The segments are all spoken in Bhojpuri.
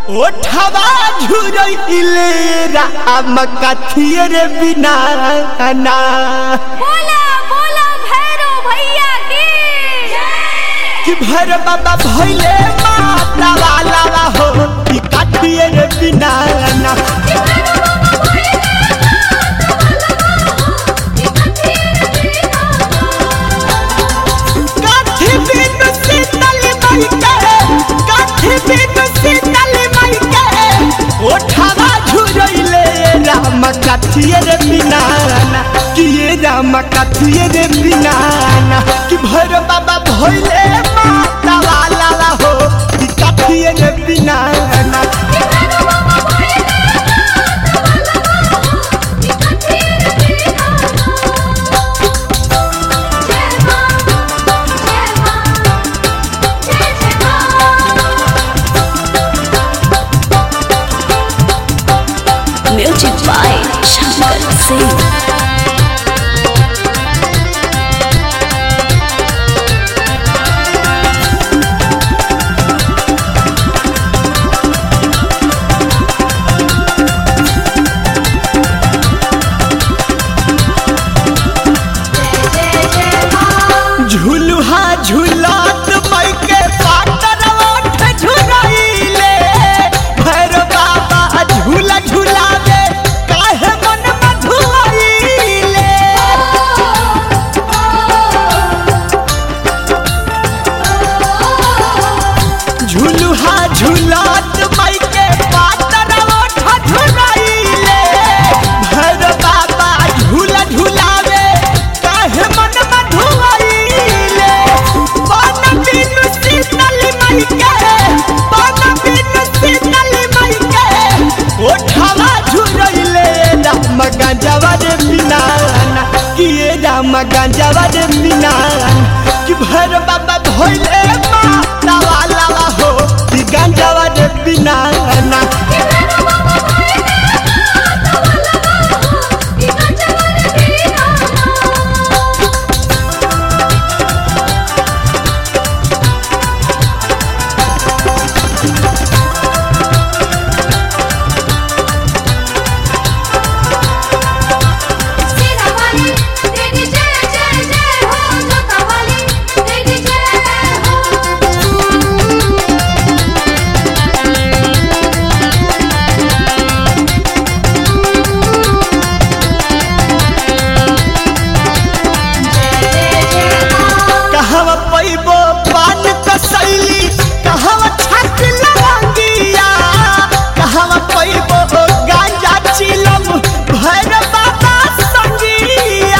ओठवा झुरइले राम कथिए रे बिना ना बोला बोला भैरो भैया की कि भर बाबा भइले माता वाला हो कि कथिए रे बिना ना काठी बिन शीतल मई के काठी बिन शीतल मई के ओठवा झुरइले राम कथिए रे बिना ना कि ये राम कथिए रे बिना ना कि भर बाबा भइले माता वाला हो कि कथिए रे बिना ना Music by Shankar Singh. झुलुहा झुलात मई के पाटर ओठ झुरइले भैर बाबा झूला झुलावे काहे मन मधुआइले झुलुहा झुलात मई के पातर ओठ झुरइले भैर बाबा झूला झुलावे काहे मन मधुआइले बन बिनु शीतल मई के बन बिनु शीतल मई के ओठवा झुरइले राम गंजवा रे बिना किए राम गंजवा रे बिना कि भैर बाबा भइले माता वाला हो कि गंजवा रे बिना ना कहवा पैबो पान कसैली कहवा छाक लवंगिया कहवा पैबो गांजा चिलम भैर बाबा संगिया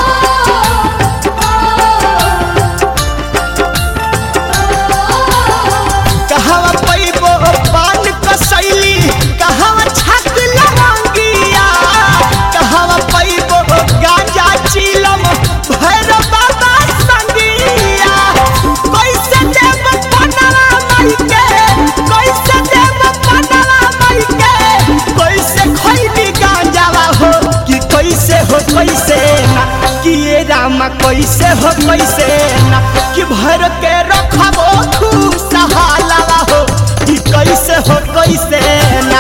कहवा पैबो पान कसैली कहवा छाक लवंगिया कहवा पैबो गांजा चिलम भैर बाबा संगिया कैसे देव पनवा मई के कैसे देव पनवा मई के कैसे खैली गांजावा हो कि कैसे हो कैसे ना कि ये राम कैसे हो कैसे ना कि भर के रखबो खुशहालावा हो कि कैसे हो कैसे ना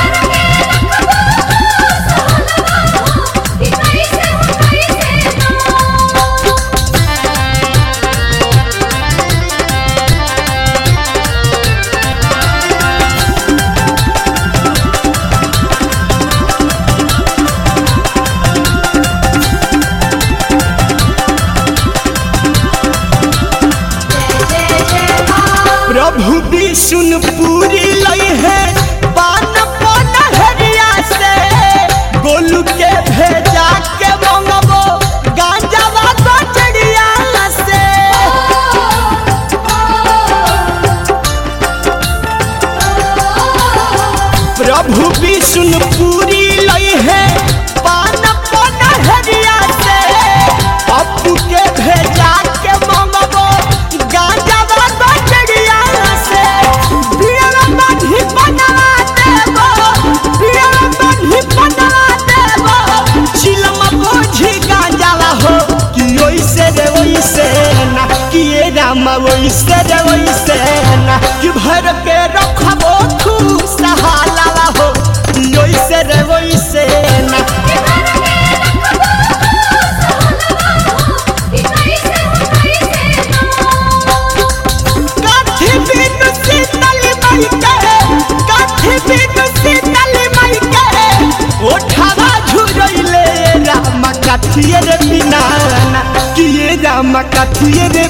प्रभु विष्णुपुरी लई है पान पान हरिया से गोलू के भेजा के मंगबो गांजावा कचड़िया से प्रभु विष्णुपुरी लई है पान पान हरिया से पप्पू के भेजा के मंगबो गांजावा कचड़िया से बिया बाधी बनवा देबो बिया बाधी बनवा देबो चिलम बोझी गांजावा हो कि ओइसे रे ओइसे ना कि ये राम ओइसे रे ओइसे ना कि भर के रखबो खुश ये रे